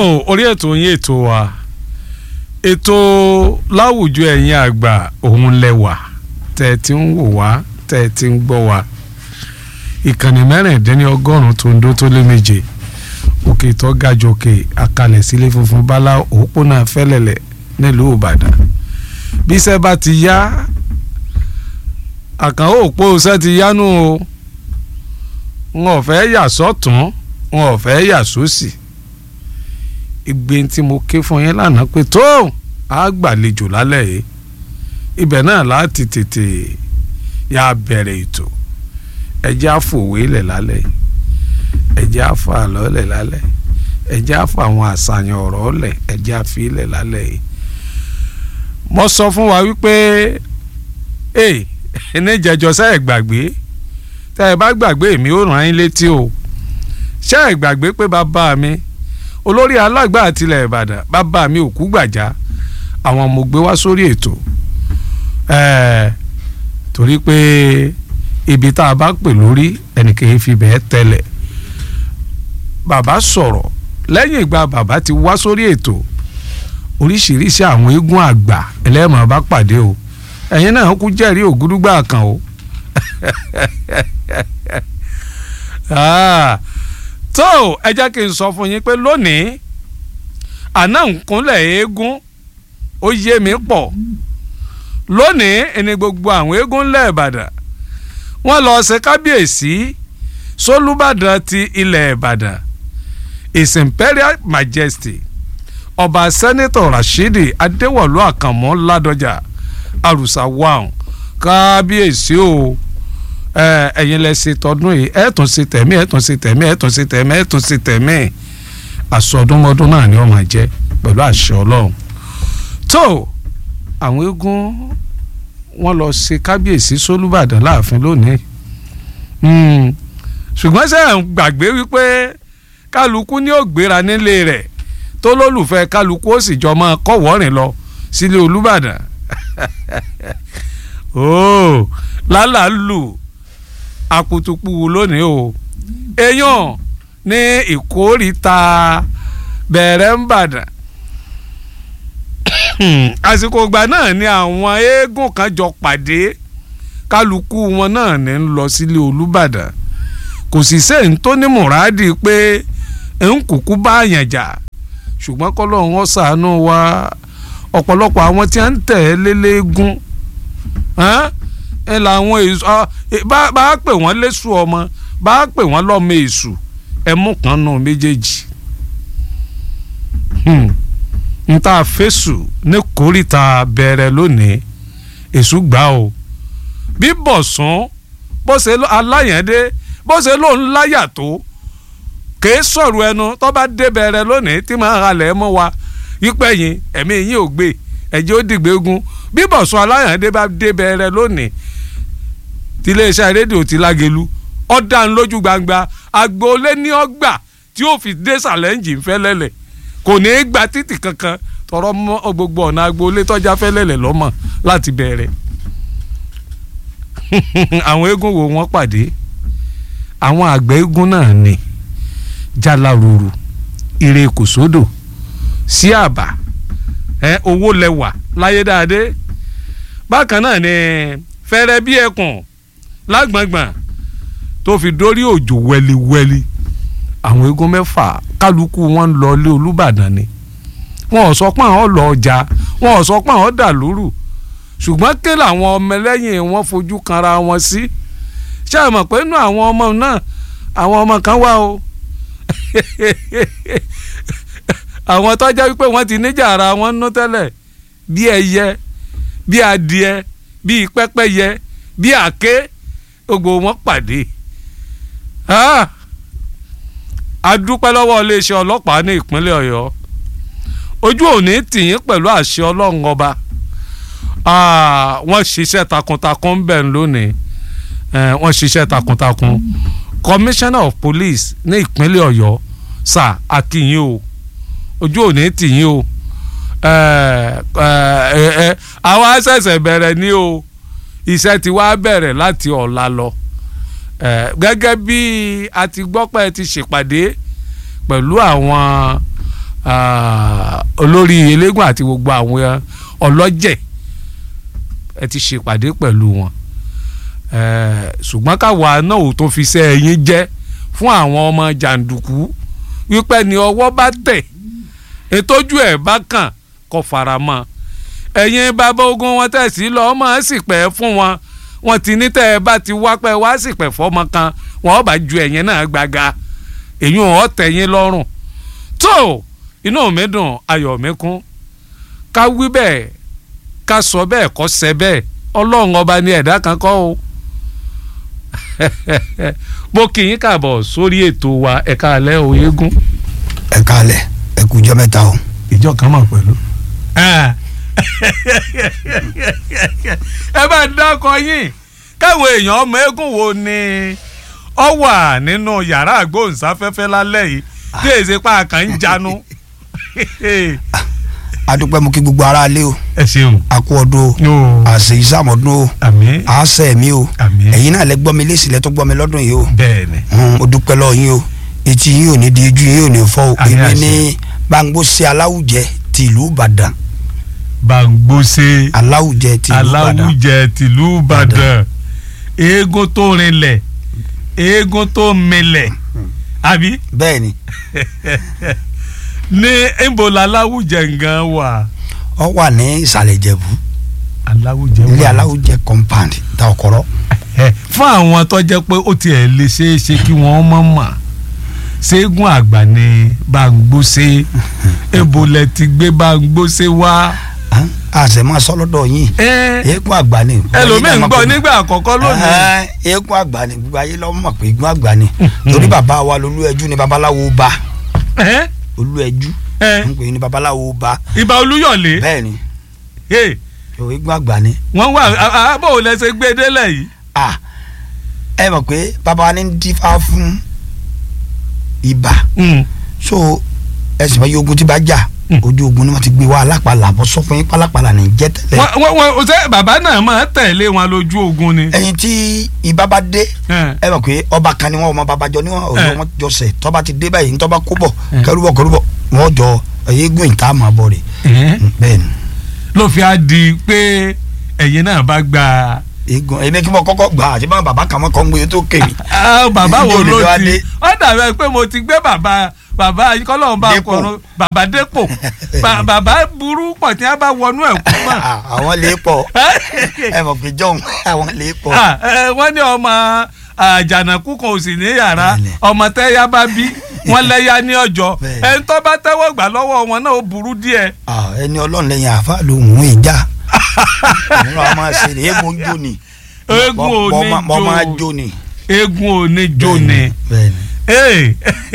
orí ètò yín ètò wa ètò láwùjọ ẹ̀yin àgbà òun lẹ́wà tẹ́ ẹ ti ń wò wá tẹ́ ẹ ti ń gbọ́ wá ìkànnì mẹ́rìndínlọ́gọ́rùn-ún tó ń dó tó lé méje òkè tó ga jòkè àkàlẹ̀ sílé funfun bálá òpópónà fẹ́lẹ̀lẹ̀ nílùú ìbàdàn bí iṣẹ́ bá ti yá àkànó òpó iṣẹ́ ti yánú o wọn ò fẹ́ yà sọ́tún wọn ò fẹ́ yà sósì ìgbé tí mo ké fún yín lánàá pé tó a gbàlejò lálẹ́ yìí ibẹ̀ náà láti tètè yà bẹ̀rẹ̀ ètò ẹjẹ́ àfòwé lẹ̀ lálẹ́ yìí ẹjẹ́ àfọ àlọ́ lẹ̀ lálẹ́ ẹjẹ́ àfọ àwọn àṣàyàn ọ̀rọ̀ lẹ̀ ẹjẹ́ àfi lẹ̀ lálẹ́ yìí mo sọ fún wa wípé ee ẹni jẹjọ sẹ́ ẹ̀ gbàgbé tẹ́ ẹ bá gbàgbé mi ó ràn yín létí o ṣé ẹ gbàgbé pé bàbá mi olórí alágbà àtìlẹ̀ ìbàdàn bàbá mi òkú gbàjá àwọn mo gbé wá sórí ètò ẹ̀ẹ́ torí pé ibi tá a bá pè lórí ẹnìkan fi bẹ́ẹ̀ tẹ́lẹ̀ bàbá sọ̀rọ̀ lẹ́yìn ìgbà bàbá ti wá sórí ètò oríṣiríṣi àwọn eégún àgbà ẹlẹ́mọ̀ bá pàdé o ẹ̀yin náà kú jẹ́rìí ògúdúgbà kan o tó ẹ jẹ́ kí n sọ fún yín pé lónìí àná nkúnlẹ̀ eégún ó yé mi pọ̀ lónìí ẹni gbogbo àwọn eégún ńlẹ̀ ìbàdàn wọ́n lọ ṣe kábíyèsí sólúbàdàn ti ilẹ̀ ìbàdàn his imperial majesty ọba sẹ́nitọ̀ rashidi adéwọ̀lú àkànmọ́ ládọjà àrùsà wàhùn kábíyèsí o ẹ̀yin lẹ ṣe tọdún yìí ẹ̀ tún ṣe tẹ̀mí ẹ̀ tún ṣe tẹ̀mí ẹ̀ tún ṣe tẹ̀mí ẹ̀ tún ṣe tẹ̀mí àsọdúnmọ́dún náà ni wọ́n máa jẹ́ pẹ̀lú àṣẹ ọlọ́run tó àwọn eégún wọ́n lọ ṣe kábíyèsí sólúbàdàn láàfin lónìí ṣùgbọ́n ṣe ń gbàgbé wípé kálukú ní ó gbéra nílé rẹ̀ tó lólùfẹ́ kálukú ó sì jọ máa kọ́wọ́rìn lọ sílé olúbàdàn ooo lálàálù akutupu lónìí o èèyàn ní ìkórìíta bẹ̀rẹ̀ ń bàdàn àsìkò ìgbà náà ni àwọn eégún kan jọ pàdé kálukú wọn náà ní ń lọ sílé olúbàdàn kò sì sẹ́yìn tó ní mùràdì pé ń kúkú bá àyàn jà ṣùgbọ́n kọ́lọ́hún ó ṣàánú wa ọ̀pọ̀lọpọ̀ àwọn tí wọ́n ń tẹ̀ ẹ́ lélẹ́gún ẹ làwọn èso bá a pè wọ́n lẹ́sùn ọmọ bá a pè wọ́n lọ́mọ èṣù ẹ mú kan nù méjèèjì n ta fésù ní kórìíta bẹ̀rẹ̀ lónìí èṣù gbà o bí bọ̀sán bó ṣe aláyẹ̀dé bó ṣe lóun láyà tó kèé sọ̀rọ̀ ẹnu tó bá dé bẹ̀rẹ̀ lónìí tí máa halẹ̀ mọ́ wa yípẹ́ yín ẹ̀mí yín ò gbé ẹ̀jẹ̀ ó dìgbégun bí bọ̀sán aláyàndé bá dé bẹ̀rẹ̀ lónìí tí iléeṣẹ́ rédíò ti lágelu ọ̀dà ń lójú gbangba agboolé ní ọgbà tí ó fi dé sàlẹ́ǹjì ń fẹ́lẹ́lẹ̀ kò ní í gba títì kankan tọrọ mọ́ gbogbo ọ̀nà agboolé tọ́já fẹ́lẹ́lẹ̀ lọ́mọ láti bẹ̀rẹ̀ àwọn eégún wo wọ́n pàdé àwọn àgbẹ̀ eégún náà ni jalaruru ire kòsódò sí àbá ẹ owó lẹwà láyé dáadé bákan náà ni fẹrẹ bí ẹkùn lágbàngbàn tó fi dórí òjò wẹliwẹli àwọn eégún mẹ́fà kálukú wọn ń lọ ilé olúbàdàn ni wọn ò sọ pé àwọn lọ ọjà wọn ò sọ pé àwọn dà lóru ṣùgbọ́n ké làwọn ọmọ ẹlẹ́yìn wọn fojú kanra wọn sí ṣé ẹ mọ̀ pé inú àwọn ọmọ náà àwọn ọmọ kan wà o àwọn tọ́jà wípé wọ́n ti níjà ara wọn nú tẹ́lẹ̀ bí ẹyẹ bí adìẹ bí pẹ́pẹ́yẹ bí àké gbogbo wọn pàdé a dúpẹ́ lọ́wọ́ iléeṣẹ́ ọlọ́pàá ní ìpínlẹ̀ ọ̀yọ́ ojú òní tìyín pẹ̀lú àṣẹ ọlọ́run ọba wọ́n ṣiṣẹ́ takuntakun ń bẹ̀ lónìí wọ́n ṣiṣẹ́ takuntakun commissioner of police ní ìpínlẹ̀ ọ̀yọ́ sà akínyìn o ojú òní tìyín o àwa ṣẹ̀ṣẹ̀ bẹ̀rẹ̀ ní o iṣẹ́ ti wá bẹ̀rẹ̀ láti ọ̀la lọ gẹ́gẹ́ bí a ti gbọ́ pé ẹ ti ṣèpàdé pẹ̀lú àwọn ah, olórí eléégún àti gbogbo àwọn ọlọ́jẹ̀ ẹ ti ṣèpàdé pẹ̀lú wọn Eh, ṣùgbọ́n káwa náà ò tó fi ṣe ẹyin jẹ́ fún àwọn ọmọ jàǹdùkú wípé ni ọwọ́ bá tẹ̀ ètòjú ẹ̀ bá kàn kó fara mọ́ ẹ̀yin bàbá ogun wọn tẹ̀sí lọ ọmọ ẹ̀ sì pẹ́ fún wọn wọn ti ní tẹ́ ẹ bá ti wá pẹ́ wá sì pẹ́ fọ́mọ kan wọn bá ju ẹ̀yin náà gbàgà èyí ò tẹ̀yìn lọ́rùn tó inú mi dùn ayọ̀ mi kún ká wí bẹ́ẹ̀ ká sọ bẹ́ẹ̀ kọ́ sẹ́ bẹ́ẹ̀ ọlọ́run ọba ni ẹ̀dá kan kọ́ o mo kì í kàbọ̀ sórí ètò wa ẹ̀ka alẹ́ òyegun ẹ káalẹ̀ ẹ kú jọ́ mẹ́ta o. ìjọ kan mọ̀ pẹ̀lú. ẹ bá ń dákọ yín káwọn èèyàn ọmọ eégún wo ni ọ wà nínú yàrá àgbóhùnsáfẹ́fẹ́ lálẹ́ yìí tí èsì pa àkàn ń janu. adúpẹ́ mo kí gbogbo ara lé o ẹ ṣeun. a kú ọdún o yóò àṣẹ ìsàmọ́dún o àmín àṣẹ mi o àmín ẹ̀yin náà lẹ gbọ́ mi lẹ́sìn lẹ́tọ́ gbọ́ mi lọ́dún yìí o bẹ́ẹ̀ ni. Hmm, mo dúpẹ́ lọ yín o etí yín ò ní di ojú yín ò ní fọ́ o Àmín èmi àṣẹ. ní Báńgbóṣe aláwùjẹ ti ìlú Ìbàdàn Bàǹgbóṣe aláwùjẹ ti ìlú Ìbàdàn aláwùjẹ tìlú Ìbàdàn eégún tó rinlẹ̀ eégún tó milẹ̀ àbí bẹ́ẹ̀ ni ní ìbòlá aláwùjẹ ngan wà. ọ wà ní ìsàlẹ̀ Ìjẹ̀bú aláwùjẹ ilé wà. aláwùjẹ compound ta ọ̀kọ́rọ́ Ẹ, fún àwọn tó jẹ́ pé ó tiẹ̀ lè ṣeé ṣe kí wọ́n mọ̀ mọ̀ ṣéégún àgbà ni Báńgbóṣe ìbòlẹ̀ ti gbé Báńgbóṣe wá. àṣẹ máa sọ lọ́dọ̀ yín Ẹ, eégún àgbà ni ẹlòmíì ń gbọ́ nígbà àkọ́kọ́ lónìí. Ẹ, eégún àgbà ni gbogbo ayé lọ́mọ mọ̀ pé eégún àgbà ni torí bàbá wa lolú ẹjú ni babaláwo bá Ẹ, olú ẹjú ẹ, ń pè ní babaláwo bá Ìbà Olúyọ̀lé bẹ́ẹ̀ ni Ẹ, o, eégún àgbà ni wọ́n wà àbò lẹ́sẹ̀ gbé délẹ̀ yìí. ah ẹ mọ̀ pé bàbá wa ní ń dífá fún ibà so ẹ sì mọ̀ yí ogun tí bá jà Mm. ojú ogun ni wọ́n ti gbé wa alápàlà bọ́ sọ fún yín pálápàlà ní jẹ́ tẹ́lẹ̀ wọ́n wọ́n wọ́n ṣe bàbá náà máa tẹ̀lé wọn lójú ogun ni. ẹyin tí ibà bá dé Ẹ, ẹ mọ̀ pé ọba kan ni wọn ọmọ babajọ ni wọn Eh. ọjọ́ wọn jọ sẹ̀ tọ́ba ti dé báyìí ntọ́ba kó bọ̀ Eh. kẹrúbọ̀ kẹrúbọ̀ wọn jọ eégún ìta máa bọ̀ rè ẹ, bẹ́ẹ̀ ni ló fi á di pé ẹ̀yin náà bá gba eégún èmi kí mo kọ́kọ́ gbà àti bá bàbá kan mọ́ kọ́ ń gbé tó kéwì Ah, bàbá wo Ìjọ ló lè wá ti dé. ó dàbí pé mo ti gbé bàbá bàbá kọ́lọ́hún bá Dépò. kọ̀ọ̀rọ̀ bàbá dépò Bà- bàbá burú pọ̀ tí wọ́n bá wọnú ẹ̀ kú mọ́. àwọn lè pọ̀ ẹ mọ̀ pé jọ̀hún àwọn lè pọ̀ Ah, ẹ, wọ́n ní ọmọ àjànàkú kan ò sì ní yàrá Bẹ́ẹ̀ni. ọmọ tẹ́yà bá bí wọ́n lẹ́yà ní ọjọ́ Bẹ́ẹ̀ni. ẹni tó bá tẹ́wọ́ gbà lọ́wọ́ wọn náà ó burú díẹ̀. Ah, ẹni ọlọ́run lẹ́yìn àfa ló ń mú ìjà nínú àwọn máa ṣe ni eégún jó ni Eégún ò ní Mọ- mọ- mọ máa jó. jó ni eégún oníjó ni bẹ́ẹ̀ ni Hey,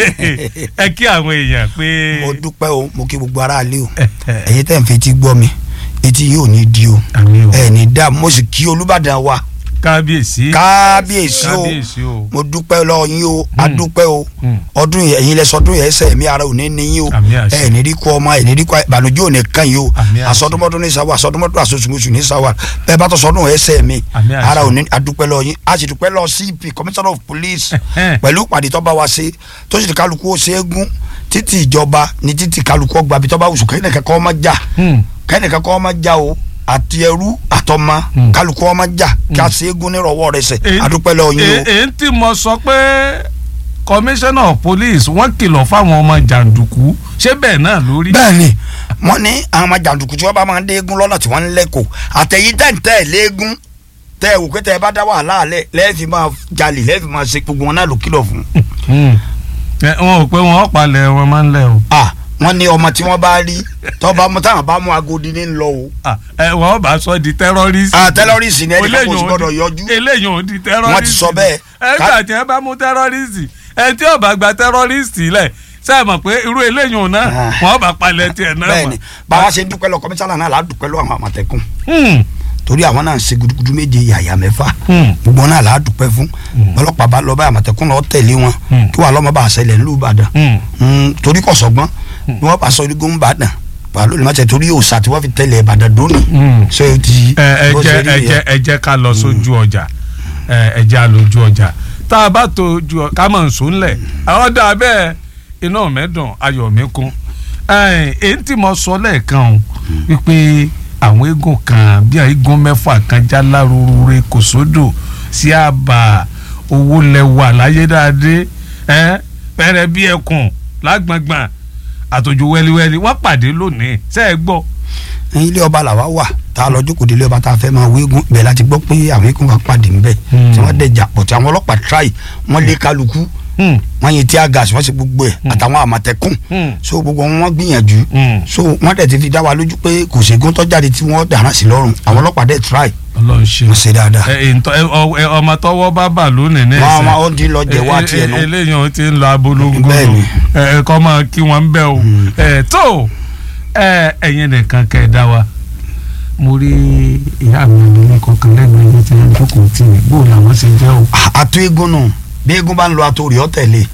ẹ kí àwọn èèyàn pé. mo dúpẹ́ o mo kí gbogbo aráalé o ẹ̀yin tẹ̀ ń fetí gbọ́ mi etí yóò ní di o àmì o ẹ̀ ní dá mo sì kí Olúbàdàn wa kábíyèsí kábíyèsí o kábíyèsí o mo dúpẹ́ lọ́wọ́ yín o a Mm. dúpẹ́ o Mm. ọdún yẹn ẹ̀yin lẹ sọdún yẹn ẹsẹ̀ mi ara ò ní ní yín o Àmín àṣẹ. ẹ̀ ní rí kú ọmọ ẹ̀ ní rí kú ìbànújẹ́ ò ní kàn yín o Àmín àṣẹ. àsọdúnmọ́dún ní sáwà àsọdúnmọ́dún àsosùmọ́sù ní sáwà bẹ́ẹ̀ bá tọ́ sọdún ẹsẹ̀ mi Àmín àṣẹ. ara ò ní a dúpẹ́ lọ́wọ́ yín a sì dúpẹ́ lọ́wọ́ CP commissioner of police Ẹhẹ́n. pẹ̀lú ìpàdé tó bá wa ṣe tó sì ti kálukú ó ṣe é gún títí ìjọba ní títí kálukú ọgbà bí tó bá wùsùn kẹ́hìn kẹ́kọ́ ọmọ jà Hmm. kẹ́hìn kẹ́kọ́ ọmọ jà o àti ẹrú àtọmọ Mm. kálukú ọmọ jà kí a ṣe é gún nírọ̀wọ́ rẹ̀ sẹ̀ Èyí- a dúpẹ́ lọ́wọ́ yín o. èyí èyí tí mo sọ pé commissioner of police wọ́n kìlọ̀ fáwọn ọmọ jàǹdùkú ṣé bẹ́ẹ̀ náà lórí. bẹ́ẹ̀ni wọ́n ní àwọn ọmọ jàǹdùkú tí wọ́n bá máa ń déégún lọ́nà tí wọ́n ń lẹ́kọ̀ọ́ àtẹ̀yìn tẹ̀ǹtẹ̀ léégún tẹ ẹ wò pé tẹ ẹ bá dá wàhálà alẹ lẹ́ẹ̀fì máa jalè lẹ́ẹ̀fì máa ṣe gbogbo wọn náà ló kìlọ̀ fún. Hmm. Ẹ, wọn ò pé wọn ò palẹ̀ wọn máa ń lẹ̀ o. à wọ́n ní ọmọ tí wọ́n bá rí tọ́ba mú táwọn bá mú agodi ní lọ o. Ah, ẹ wọ́n bá sọ di terrorist. à tẹ́lọ́rìsì ni ẹnì kan kò Eléyìí sì ò gbọ́dọ̀ di- yọjú. eléyìí ò di terrorist. Wọ́n ti sọ bẹ́ẹ̀. ẹgbẹ́ tí wọ́n bá mú terrorist ẹ tí ó bá gba terrorist lẹ̀ ṣe é mọ̀ pé irú eléyìí ò náà Ah. wọ́n bá palẹ̀ tiẹ̀ náà bẹ́ẹ̀ni báwa ṣe ń dúpẹ́ lọ kọmísánná náà là á dúpẹ́ lọ àwọn àmọ̀tẹ́kùn Hmm. torí àwọn náà ń ṣe gudugudu méje yàyà mẹ́fà Hmm. gbogbo wọn náà là á dúpẹ́ fún ọlọ́pàá bá lọ bá àmọ̀tẹ́kùn lọ tẹ̀lé wọn Hmm. kí wàá lọ́mọ bá ṣẹlẹ̀ ńlú Ìbàdàn Hmm. Mm, torí kò sọgbọ́n ni wọ́n bá sọ igun Ìbàdàn wà lónìí máa tẹ̀ torí òòsà tí wọ́n fi tẹ̀lé Ìbàdàn dóni Hmm. ṣé o ti ẹ ẹ bó jẹ́ ṣe rí ẹ nìyẹn. jẹ́ ẹ jẹ́ ká lọ sójú ọjà ẹ ẹ jẹ́ à lójú ọjà tá a bá tó ju ká mọ̀ nsọ ńlẹ̀ àwọn dà bẹ́ẹ̀ iná mi dùn ayọ̀ mi kún ẹ èyí tí mo sọ lẹ́ẹ̀kan o wípé àwọn eégún kan bí eégún mẹ́fà kan já lárúurú kò sódò sí àbà owó lẹ́wà láyédáadé ẹ pẹrẹ bí ẹkùn lágbọ̀ngbọ̀n àtòjò wẹ́líwẹ́lí wọ́n pàdé lónìí ṣe é gbọ́. ilé ọba làwa wà tá a lọ jókòó délé ọba tá a fẹ́ máa wéégún bẹ́ẹ̀ láti gbọ́ pé àwọn eégún kan pàdé ńbẹ̀ tí wọ́n dẹ̀ jà pọ̀ tí àwọn ọlọ́pàá tíráì wọ́n lé kálukú Hmm, wọ́n yin tíá gáàsì wọ́n sì gbogbo ẹ̀ àtàwọn àmọ̀tẹ́kùn hmm, so gbogbo wọn wọ́n gbìyànjú hmm. so wọ́n dẹ̀ ti fi dá wa lójú pé kò sí eégún tó jáde tí wọ́n dáná sí lọ́rùn àwọn ọlọ́pàá dẹ̀ tíráì ọlọ́run ṣe wọ́n ṣe dáadáa ẹ ẹ ntọ́- ẹ, ọ- ẹ, ọmọ tọwọ́ bá bà lónìí ní wọ́n ẹsẹ̀ wọ́n ó di lọ jẹ wá tiẹ̀ nù eléyìí ó ti ń lọ abolongo Bẹ́ẹ̀ni. ẹ kọ́ máa kí wọ́n ń bẹ́ o ẹ tó ẹ ẹ̀yin nìkan kẹ́ ẹ dá wa mo rí ìyá mi ní kankan lẹ́gbẹ̀ẹ́ yìí tí wọ́n jókòó tì mí bó làwọn ṣe jẹ́ o. àtó eégún nù bí eégún bá ń lọ àtó rí ọ tẹ̀lé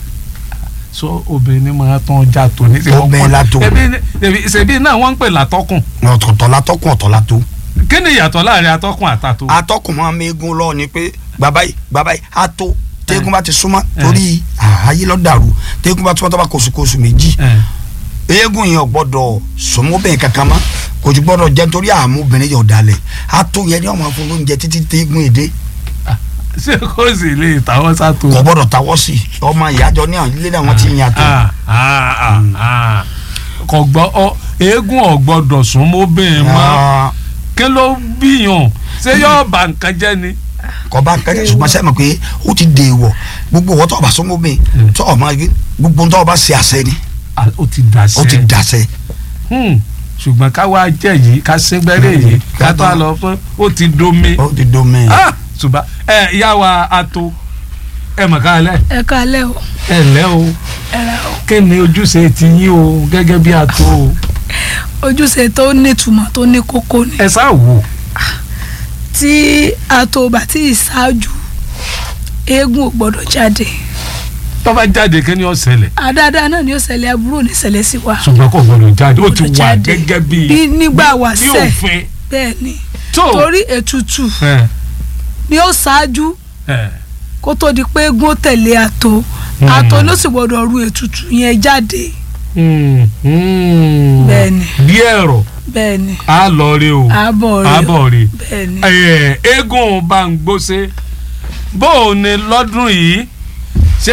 sọ obìnrin ni máa tán já tó ní. tí wọ́n Obìnrin pọ́n- látò. ẹbí ẹbí ṣèbí náà wọ́n ń pè látọ́kùn ọ̀tọ̀ọ̀tọ̀ látọ́kùn ọ̀tọ̀ látó kí ni ìyàtọ̀ láàrin atọ́kùn àtàtò. atọ́kùn máa ń mẹ́gun lọ ni pé bàbá yìí bàbá yìí àtó tẹ́gùn bá ti súnmọ́ Eh. torí ayé lọ dàrú tẹ́gùn bá túmọ̀ tó bá kóṣùkóṣù méjì ẹ eégún yẹn ò gbọ́dọ̀ sọmọbìnrin kankan mọ́ kò ju gbọ́dọ̀ jẹ́ nítorí àmú obìnrin yẹn ò dalẹ̀ àtó yẹn ni wọ́n máa fún lóúnjẹ títí tẹ́gùn èdè ṣé kò sì lè tàwọn sátò. kò gbọ́dọ̀ tawọ́ sí i ọmọ ìyájọ ní àwọn ilé náà wọ́n ti yan àtó Ah, ah, ah, ah. kò gbọ́ ọ eégún ọ̀gbọ́dọ̀ sún mọ́bìnrin mọ́ Ah, kí ló bíyàn ṣé yóò bà nǹkan jẹ́ ni. kò bá kẹ́kẹ́ ṣùgbọ́n sẹ́mi pé ó ti dè wọ̀ gbogbo wọ́n tọ́ ọba sọmọbìnrin tọ́ ọmọ gbogbo tọ́ ọba ṣe àṣẹ ni Ah, ó ti dàṣẹ. ó ti dàṣẹ Hmm, ṣùgbọ́n ká wá jẹ́ yìí ká síngbẹ́rẹ́ yìí ká tó a lọ fún ó ti domi. ó ti domi. Ah, ṣùgbọ́n ẹ ìyá wa ato ẹ mọ̀ ká lẹ́ ẹ káalẹ́ o ẹ lẹ́ o ẹ ra o kí ni ojúṣe ti yín o gẹ́gẹ́ bí ato o ojúṣe tó nítumọ̀ tó ní kókó ni ẹ sá wò. tí àtòbà tí ìṣáájú eégún ò gbọdọ̀ jáde tó bá jáde kí ni ó ṣẹlẹ̀ àdáadáa náà ni ó ṣẹlẹ̀ aburú ò ní ṣẹlẹ̀ sí wa ṣùgbọ́n kò gbọdọ̀ jáde ó ti Gbọdọ̀ wà jáde. gẹ́gẹ́ bí Bí nígbà bí wáṣẹ̀. òfin bẹ́ẹ̀ ni tó torí ètùtù ẹ ni ó ṣáájú ẹ kó tó di pé eégún ó tẹ̀lé àtò Hmm. àtò ló sì gbọdọ̀ ru ètùtù yẹn jáde hmm, hmm. bẹ́ẹ̀ ni bí ẹ̀rọ bẹ́ẹ̀ ni á lọ rí o àbọ̀ rẹ̀ o àbọ̀ rí bẹ́ẹ̀ ni ẹ eégún bá ń gbóṣe bó o ní lọ́dún yìí ṣé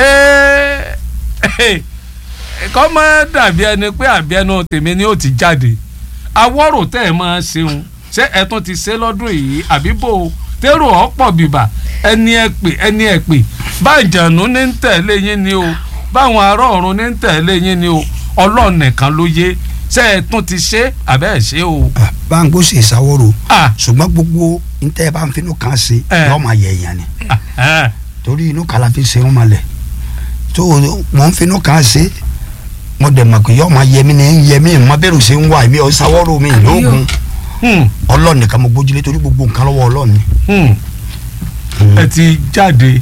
kọ́ mọ́ dàbí ẹni pé àbí ẹnu tèmi ni ó ti jáde awọ́rò tẹ́ ẹ máa ṣeun ṣé ẹ tún ti ṣe lọ́dún yìí àbí bò ó tẹ́rù ọ̀pọ̀ bìbà ẹni ẹ pè ẹni ẹ pè bájànú ní ń tẹ̀lé yín ni o báwọn ará ọ̀run ní ń tẹ̀lé yín ni o ọlọ́run nìkan ló yé ṣé ẹ tún ti ṣe àbẹ́ ẹ̀ ṣe o. báńgó sì sáwọ́rò Ah, ṣùgbọ́n gbogbo ntẹ́ bá ń finú kan ṣe Eh. yọ máa yẹ èèyàn ni ah, ah. torí inú kala fi ṣe wọn máa lẹ̀ tó mọ̀ ń finú kan ṣe mo dẹ̀ mọ̀ pé yọ máa yẹ mí ni ń yẹ mí mọ bẹ́rù ṣe ń wà mí ọ sáwọ́rò mi lóògùn Hmm, ọlọ́run nìkan mo gbójúlé torí gbogbo nǹkan lọ́wọ́ ọlọ́run ni. hmm. ẹ ti jáde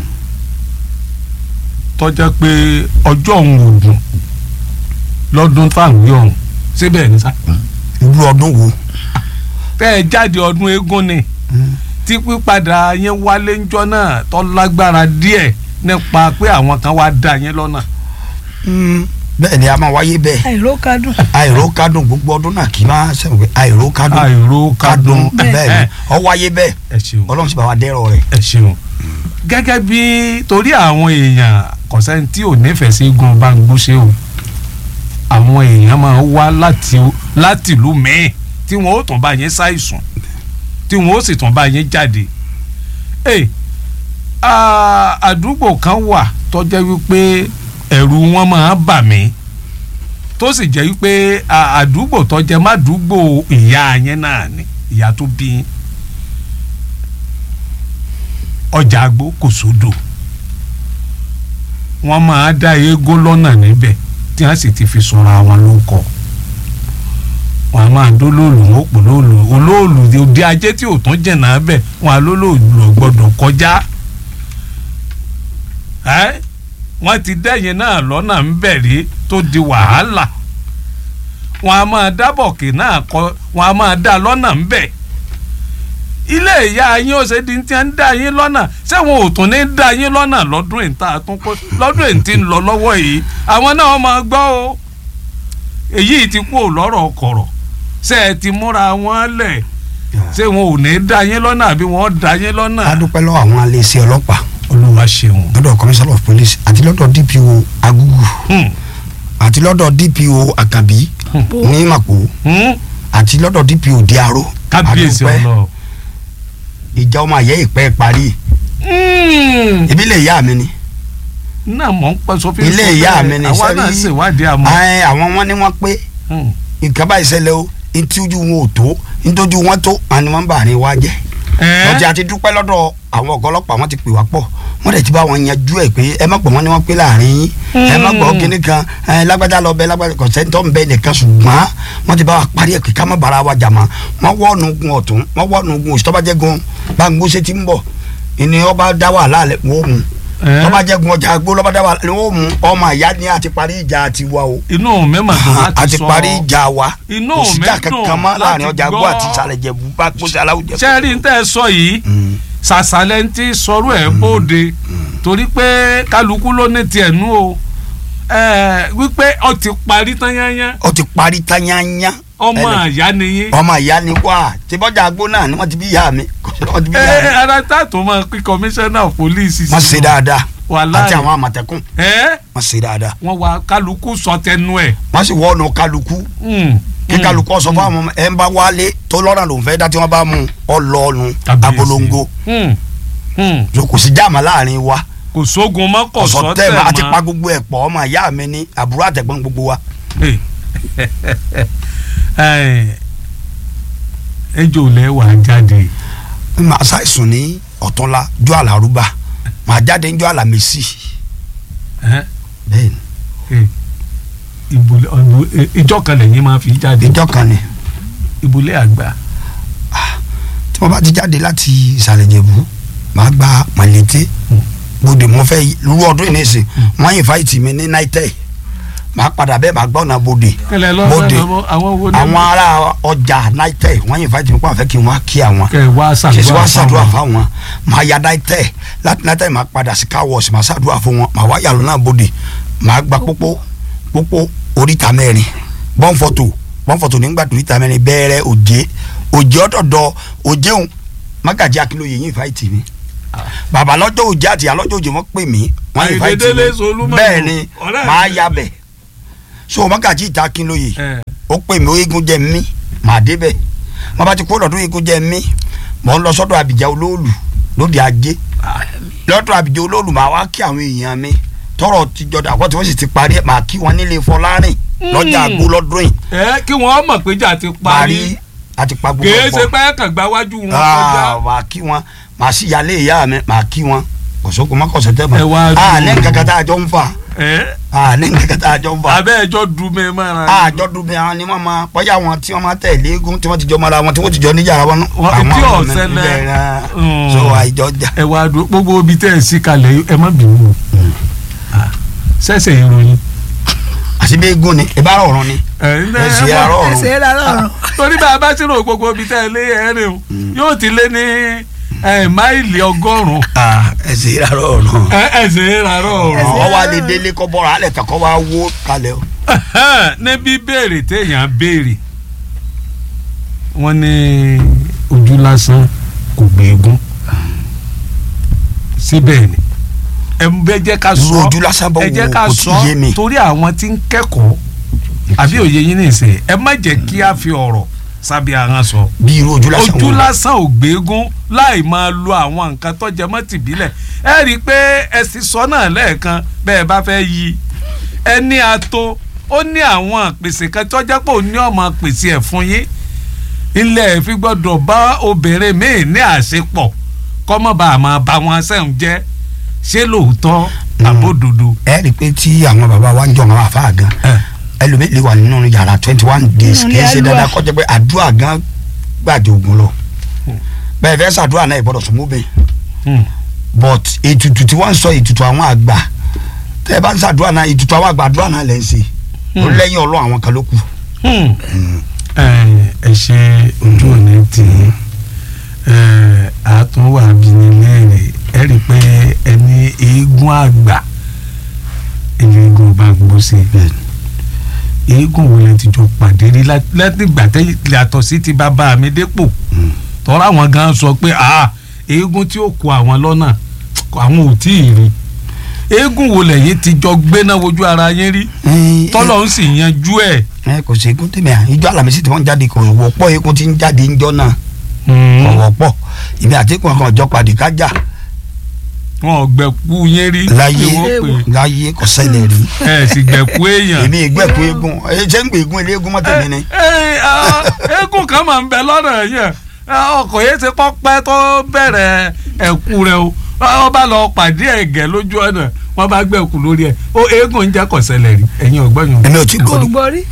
tọ́já pé ọjọ́ òun ò dùn lọ́dún táwọn yọ̀ ọ̀hún síbẹ̀ ní sá. irú ọdún wo tẹ́ ẹ jáde ọdún eégún ni tí pípadà yẹn wálé ńjọ́ náà tó lágbára díẹ̀ nípa pé àwọn kan wá dá yẹn lọ́nà. Mm, bẹ́ẹ̀ ni a máa wáyé bẹ́ẹ̀ àìró kádùn àìró kádùn gbogbo ọdún náà kì í máa sẹ́wọ̀n pé àìró kádùn àìró kádùn bẹ́ẹ̀ ni ọ wáyé bẹ́ẹ̀ ẹ ṣeun ọlọ́run sì bá wa dẹ́rọ̀ rẹ̀. ẹ ṣeun gẹ́gẹ́ bí torí àwọn èèyàn kọ̀sẹ́ni tí ò nífẹ̀ẹ́ sí gun bá ń gbóṣe o àwọn èèyàn máa ń wá láti láti ìlú mẹ́ẹ̀ tí wọ́n ó tún bá yẹn ṣàìsùn tí wọ́n ó sì tún bá yẹn jáde. ẹ à- àdúgbò kan wà tó jẹ́ wípé ẹ̀rù wọn máa bà mí tó sì jẹ́ wípé à- àdúgbò tó jẹ́ má dúgbò ìyá yẹn náà ni ìyá tó bí yín ọjà àgbo kò sódò wọ́n máa dá eégún lọ́nà níbẹ̀ tí wọ́n sì ti fi sọra wọn lóko wọ́n á máa dólóòlù wọn ò pò lóòlù olóòlù òde ajé tí ò tún jẹ̀nà bẹ̀ wọ́n á lólóòlù ò gbọ́dọ̀ kọjá ẹ́ wọ́n ti dẹ́yìn náà lọ́nà ń bẹ̀rẹ̀ tó di wàhálà wọ́n á máa dábọ̀kì náà kọ wọ́n á máa dá lọ́nà ń bẹ̀ ilé ìyá yín ó ṣe di ti ń dá yín lọ́nà ṣé wọn ò tún ní dá yín lọ́nà lọ́dún ìta tún kó lọ́dún èyí tí ń lọ lọ́wọ́ yìí àwọn náà máa gbọ́ o èyí ti kú lọ́rọ̀ kọ̀rọ̀ ṣé ẹ ti múra wọn lẹ̀ ṣé wọn ò ní dá yín lọ́nà àbí wọn dá yín lọ́nà. a dúpẹ́ lọ́wọ́ àwọn aléeṣẹ́ ọlọ́pàá olúwa ṣeun. lọ́dọ̀ commissioner of police àti lọ́dọ̀ dpo agugu Hmm, àti lọ́dọ̀ dpo akabi ní màpò hmm, àti lọ́dọ̀ dpo diaro kábíyèsí A dúpẹ́. ọlọ. ìjà ọmọ àyẹ́ ìpẹ́ parí ibi ilé ìyá mi ni náà mọ̀ ń pẹ́ sọ́fíìsì. ilé ìyá mi ni àwa náà sẹ́rí- ṣèwádìí àmọ́. Ẹ, àwọn wọn ni wọ́n pé Hmm, nǹkan báyìí ṣẹlẹ̀ o ntí ojú wọn ò tó ntójú wọn tó àni wọn bá ní wá jẹ́ ẹ́, lọ́jà àti dúpẹ́ lọ́dọ̀ àwọn ọ̀gá ọlọ́pàá wọn ti pè wá pọ̀ wọ́n dẹ̀ ti bá wọn yanjú ẹ̀ pé ẹ má pọ̀ wọ́n ní wọ́n pé láàrin yín ẹ má gbọ́ kínní kan ẹ lágbájá lọ bẹ lágbájá kò sẹ́ńtọ́ ń bẹ nìkan ṣùgbọ́n wọ́n ti bá wa parí ẹ̀ pé ká má bára wa jà mọ́ wọ́n wọ́ọ̀nù gun ọ̀tún wọ́n wọ́ọ̀nù gun òsì tọ́ba jẹ́ gun gbàngbóṣe ti ń bọ̀ ìní ọba dá wàhálà lẹ̀ wọ́n mú ẹ́, tọ́ba jẹ́ gun ọjà gbó lọ́ba dá wàhálà lẹ̀ wọ́n mú ọmọ ìyá ni àti parí ìjà àti wa o inú mi mà dùn láti àti sọ. parí ìjà wa Inú kò sí mi ìjà dùn kankan mọ́ láàrin láti ọjà gbó gbọ́. àti ìsàlẹ̀ jẹ̀bú bá gbóṣe aláwùjẹ. sẹ́ẹ̀rì ń tẹ́ ẹ sọ yìí sàṣàlẹ̀ ń ti sọ̀rọ̀ ẹ̀ bóde torí pé kálukú ló ní tiẹ̀ nú o ẹ̀, wípé ọ ti parí tán yányán ó ti parí tányányá ọmọ Ẹnì- àyá nìyí. ọmọ ìyá ni wá tí bọ́jà agbó náà ni wọ́n ti bí ìyá mi wọ́n ti bí ẹ ìyá mi ẹ ara tá a tó máa pín kọmíṣánná pólíìsì wọ́n ṣe dáadáa Wàláhì. àti àwọn àmọ̀tẹ́kùn ẹ wọ́n ṣe dáadáa wọn wá kálukú sọ tẹnu ẹ. wọ́n sì wọ́ọ̀nù kálukú Mm, kí mm. kálukú ọ̀sọ̀ fún àwọn ẹ̀ ń bá wálé tó lọ́ràn lòún fẹ́ dá tí wọ́n bá mú ọ lọ́ọ̀nù Kábíyèsí. abolongo Mm, mm. so kò sí jáàmà láàrin wa kò sógun mọ́ kò ọ̀sọ̀ sọ tẹ̀ tẹ̀ mọ́ àti pa mọ́. gbogbo ẹ̀ pọ̀ ọmọ ìyá mi ní àbúrò àtẹ̀gbọ́n gbogbo wa Ẹ, ẹ, ẹjọ́ lẹ wà jáde. màá ṣàìsùn ní ọ̀túnla jọ́ àlàrúbà màá jáde ń jọ́ àlàmísì Ẹ, bẹ́ẹ̀ ni ẹ, ìbùlẹ̀ ọ̀nù- ẹ, ìjọ kan lẹ́yìn máa fi jáde ìjọ kan ni ìbùlẹ̀ àgbà. tí wọ́n bá ti jáde láti ìsàlẹ̀ jẹ̀bú màá gba màlété bòde mo fẹ́ lú ọdún yìí nìsín wọ́n yìn fáìtì mi ní náítẹ́ màá padà bẹ́ẹ̀ màá gbọ́ ọ̀nà bòde kẹlẹ lọ bòde lọ àwọn wo ni. àwọn ará ọjà náítẹ́ wọ́n yìn fáìtì mi kó àfẹ́ kí n wá kí àwọn kẹ wá kì í sì wá ṣàdúrà fáwọn. fáwọn màá ya náítẹ́ láti náítẹ́ màá padà sí káwọ́ọ̀sì màá ṣàdúrà fún wọn màá wá yàrá náà bòde màá gba pópó pópó oríta mẹ́rin bọ́ǹfọ̀tò bọ́ǹfọ̀tò nígbà tó oríta mẹ́rin bẹ́ẹ̀rẹ̀ òjé òjé ọ̀dọ̀dọ̀ òjéun mágàjí akínlóye yín fáìtì mi bàbá lọ́jọ́ òjé àti àlọ́jọ́ òjé wọ́n pè mí wọ́n yín fáìtì Àyìndé mi Délé Solúmọ̀nù, bẹ́ẹ̀ ni ọ̀rẹ́ màá mi. ya bẹ̀ so mágàjí ìta akínlóye ẹ ó pè mí orígun jẹ mí màá débẹ̀ wọ́n bá ti kó lọ́dún orígun jẹ mí mọ̀ ń lọ sọ́dọ̀ àbíjà olóòlù lóde ajé lọ́dọ̀ àbíjà olóòlù màá wá kí àwọn èèyàn mi tọrọ ti jọdọ àkọ́ tí wọ́n sì ti parí ẹ̀ màá kí wọn nílé fọlárìn lọ́jà àgbo lọ́dún yìí ẹ kí wọn mọ̀ pé jà ti parí parí àti pa gbogbo kìí ẹ̀ ṣe pọ̀. pé kàn gba wájú wọn kọjá. Ah, màá kí wọn màá sì yálé ìyá mi màá kí wọn kòsókò má kọsẹ̀ tẹ́ Ẹ wá mọ́ dùn. a ní nǹkan tá a jọ ń fà ẹ a ní nǹkan tá a jọ ń fà abẹ́ ẹjọ́ dùn mí mọ́ra. a jọ dùn bí àwọn ni wọ́n máa bọ́yá wọn tí wọ́n máa tẹ̀lé eégún tí wọ́n ti jọ mọ́ra wọn tí wọ́n ti jọ níjàrá wọn. Wọ́n- tí àwọn ò ọmọ mi ṣẹlẹ̀. bẹ́ẹ̀ náà. Mm. so àìjọ jà. ẹ wá dùn gbogbo ibi tẹ́ ẹ sí kalẹ̀ ẹ má bínú o. Ah, ṣẹ̀ṣẹ̀ ìròyìn. àti bí eégún ni ìbára ọ̀run ni ẹ ẹ ẹ sì àárọ̀ ọ̀run ẹsẹ̀ rà lọ́rùn. torí bá a bá ṣírò gbogbo ibi tẹ́ ẹ lé ẹ̀rín o yóò ti lé ní ẹ, máìlì ọgọ́rùn-ún ẹ sì àárọ̀ ọ̀run. ẹ ẹsẹ̀ rárọ̀ ọ̀rọ̀. ọwọ́ alẹ́ délé kọ́ bọ́ra alẹ́ tẹ̀ kọ́ wá wó kalẹ̀ o. níbi béèrè téèyàn béèrè wọ́n ní ojú lásán kò gbẹ̀gún síbẹ̀ ni ẹ bẹ jẹ́ ká irú sọ ojú lásán bọ́ ẹ jẹ́ wo ká kò sọ tí yé mi. torí àwọn tí ń kẹ́kọ̀ọ́ àbí òye yín nìsín ẹ má jẹ́ kí a fi ọ̀rọ̀ sábẹ́ ahọ́n sọ bí irú ojú lásán ojú wo. lásán ò gbẹ́gún láì máa lo àwọn nǹkan tó jẹ mọ́ tìbílẹ̀ ẹ rí i pé ẹ sì sọ náà lẹ́ẹ̀kan bẹ́ẹ̀ bá fẹ́ yí ẹni ato ó ní àwọn pèsè kan tó jẹ́ pé ó ní ọmọ pèsè ẹ̀ fún yín ilẹ̀ fi gbọ́dọ̀ bá obìnrin míì ní àṣepọ̀ kọ́mọ́ bá a máa bá wọn sẹ́hùn jẹ́ ṣé lóòótọ́ àbódodo. ẹ rí i pé tí àwọn bàbá wa ń jọ àwọn àfa gan ẹlòmíì lè wà nínú yàrá twenty one days Nínú kì í ṣe ilé dandan àdúrà. kọjá pé àdúrà gan gbàjọ ògùn lọ bẹ́ẹ̀ fẹ́ sàdúrà náà ìgbọ́dọ̀ sún mọ́bìn Hmm. but ètùtù tí wọ́n ń sọ ètùtù àwọn àgbà tẹ́ ẹ bá ń sàdúrà náà ètùtù àwọn àgbà àdúrà náà lẹ́ ń ṣe ó lẹ́yìn ọlọ́ àwọn kan ló kù. Hmm. ẹ ẹ ṣe ojú òní tì í ẹ àtúnwà bínílẹ̀rì ẹ rí i pé ẹni eégún àgbà ẹni eégún bá gbó sí i eégún wo lẹ ti jọ pàdé rí látìgbà tẹ yàtọ̀ sí ti bàbá mi dépò tọ́ra àwọn gan sọ pé ah eégún tí ó kó àwọn lọ́nà àwọn ò tí ì rí eégún wo lẹ́yìn ti jọ gbéná wojú ara yín rí tọ́lọ̀ ń sì yanjú ẹ̀. ẹ kò sí eégún tèmi à ìjọ Àlàmísì tí wọ́n jáde kò wọ́pọ̀ eégún tí ń jáde ńjọ́ náà kò wọ́pọ̀ ìmí àti eégún kan ọjọ́ padì kájà wọn ò gbẹ̀kú yín rí láyé kí wọ́n pè é. láyé kò ṣẹlẹ̀ rí ẹ sì gbẹ̀kú èèyàn. èmi ìgbẹ́kú eégún ẹ ṣé ń gbé eégún eléégún mọ́tò mi ni. ẹ ẹ ah, eégún kan máa ń bẹ lọ́nà yẹn Ah, ọkọ̀ yẹn ti kọ́ pẹ́ tó bẹ̀rẹ̀ ẹ̀kú rẹ o wọ́n bá lọ pàdé ẹ̀gẹ́ lójú ọ̀nà wọ́n bá gbẹ̀kú lórí ẹ̀ ó eégún ń jẹ́ kọ̀sẹ̀lẹ̀ rí ẹ̀yin ọ̀gbọ́n yòó. èmi ò tí kò gbọ́dọ̀ gbọ́ rí.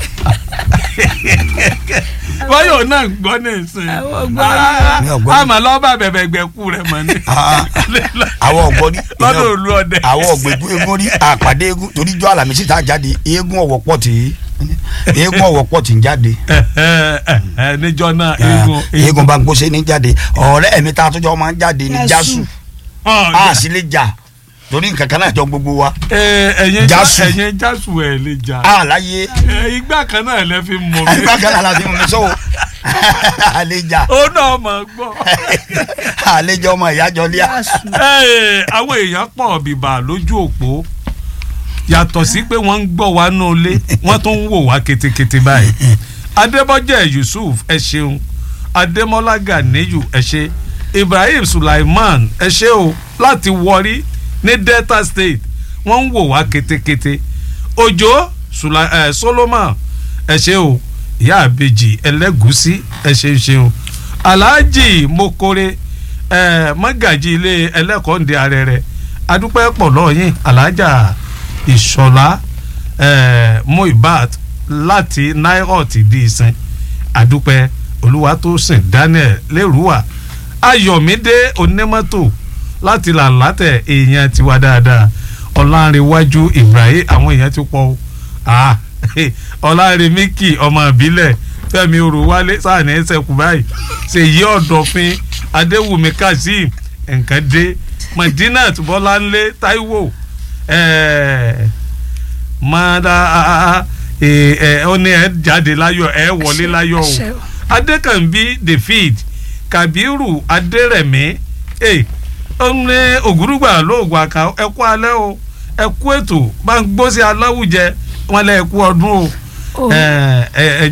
báyọ̀ náà gbọ́ ní ìsìn Àwọn ọgbọ́n Mi ò gbọ́. àmọ́ lọ́ba bẹ̀bẹ̀ gbẹ̀kú rẹ̀ mọ́ ni Ah, àwọn ọ̀gbọ́n ní lọ́dọ̀ olú ọdẹ. àwọn ọ̀gbẹ̀kú eégún rí àpàdé eégún torí ìjọ Àlàmísì tá a jáde eégún ọ̀wọ̀ pọ̀ tí eégún ọ̀wọ̀ pọ̀ tí ń jáde níjọ́ náà Ah, eégún eégún bá ń gbóṣe ní jáde ọ̀rẹ́ mi tá a tó jọ máa ń jáde ní Jásù. jásù Ah, a sì lè jà torí nǹkan kan náà jọ gbogbo wa ẹ, ẹ̀yin Jásù. ẹ̀yin jásù ẹ̀ lè jà a láyé Ẹ, igbá kan náà lẹ fi mọ̀ mí nígbà kan náà la ti mú mi sọ́wọ́ a lè jà ó náà mọ̀ gbọ́. a lè jọ ọmọ ìyá jọ líà Jásù. Ẹ, àwọn èèyàn pọ̀ bìbà lójú òpó yàtọ̀ sí pé wọ́n ń gbọ́ wa nù ilé wọ́n tún ń wò wá ketekete báyìí adébọ́jẹ́ yusuf ẹ ṣeun adémọ́lá ganiyu ẹ ṣe ibrahim sulaiman ẹ ṣe o láti wọrí ní delta state wọ́n ń wò wá ketekete òjò Sula- eh, solomon ẹ ṣe o ìyá àbèjì ẹlẹ́gùsí ẹ ṣe ṣeun alhaji mokore ẹ mọ́gàjì ilé ẹlẹ́kọ̀ọ́ndé arẹrẹ adúpẹ́ pọ̀ lọ́yìn alhaja ìṣọ̀lá ẹ muibat láti nairot di ìsìn adúpẹ́ olúwatósìn daniel lérúwà ayọ̀mídé onímọ́tò láti làlátẹ̀ èèyàn tiwa dáadáa ọ̀làǹrẹ̀wájú ibrahim àwọn èèyàn ti pọ̀ o ah ọ̀làǹrẹ̀míkì ọmọ ìbílẹ̀ fẹ́mi orùwálé sáàní ẹsẹ̀kù báyìí ṣèyí ọ̀dọ̀fin adéwùmí kazeem nǹkan dé madinat bọ́láńlé taiwo ẹ̀ẹ́ mada ẹ ẹ ó ní ẹ jáde láyọ̀ ẹ wọlé láyọ̀ o Ṣé o. adékànbí david kabiru adérẹ̀mí ẹ ó ní ògúrúgbà lóògùn àká ẹ kú alẹ́ o ẹ kú ètò bá ń gbó sí aláwùjẹ wọn lẹ ẹ kú ọdún o Oh. ẹ ẹ ẹ